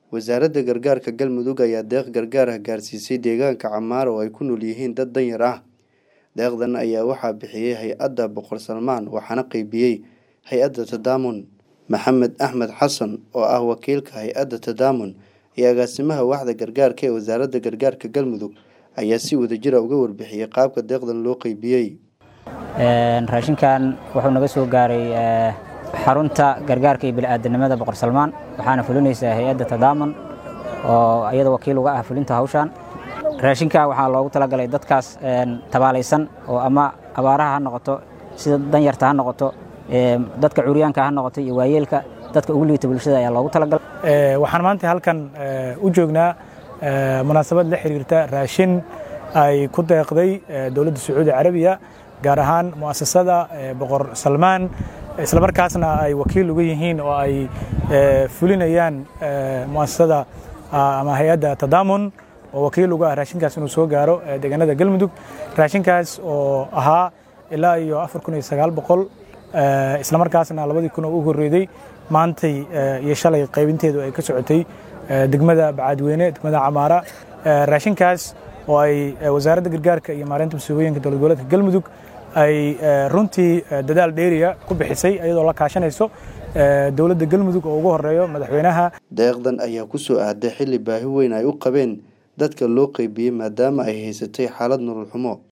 wasaaradda gargaarka galmudug ayaa deeq gargaar ah gaarsiisay deegaanka camaara oo ay ku nool yihiin dad danyar ah deeqdan ayaa waxaa bixiyey hay-adda boqor salmaan waxaana qeybiyey hay-adda tadaamun maxamed axmed xasan oo ah wakiilka hay-adda tadaamun iyo agaasimaha waaxda gargaarka ee wasaaradda gargaarka galmudug ayaa si wadajira uga warbixiyey qaabka deeqdan loo qeybiyey raashinkan wuxuu naga soo gaaray xarunta gargaarka iyo bini'aadanimada boqor salmaan waxaana fulinaysaa hay-adda tadaamun oo iyada wakiil uga ah fulinta hawshan raashinka waxaa loogu talagalay dadkaas tabaalaysan oo ama abaaraha ha noqoto sida danyarta ha noqoto dadka curyaanka ha noqoto iyo waayeelka dadka ugu liita bulshada ayaa loogu talagalay waxaan maanta halkan u joognaa munaasabad la xiriirta raashin ay ku deeqday dowladda sacuudi carabiya gaar ahaan mu'asasada boqor salmaan islamarkaasna ay wakiil uga yihiin oo ay fulinayaan mu'asasada ama hay-adda tadaamun oo wakiil uga ah raashinkaas inuu soo gaaro deegaanada galmudug raashinkaas oo ahaa ilaa iyo afar kun iyo sagaal boqol islamarkaasna labadii kun oo u horreeday maantay iyo shalay qaybinteedu ay ka socotay degmada bacaadweyne degmada camaara raashinkaas oo ay wasaaradda gargaarka iyo maareynta masiibooyinka dowlad goboleedka galmudug ay runtii dadaal dheeriya ku bixisay iyadoo la kaashanayso dowladda galmudug oo ugu horeeyo madaxweynaha deeqdan ayaa ku soo aaday xilli baahi weyn ay u qabeen dadka loo qeybiyey maadaama ay haysatay xaalad nolol xumo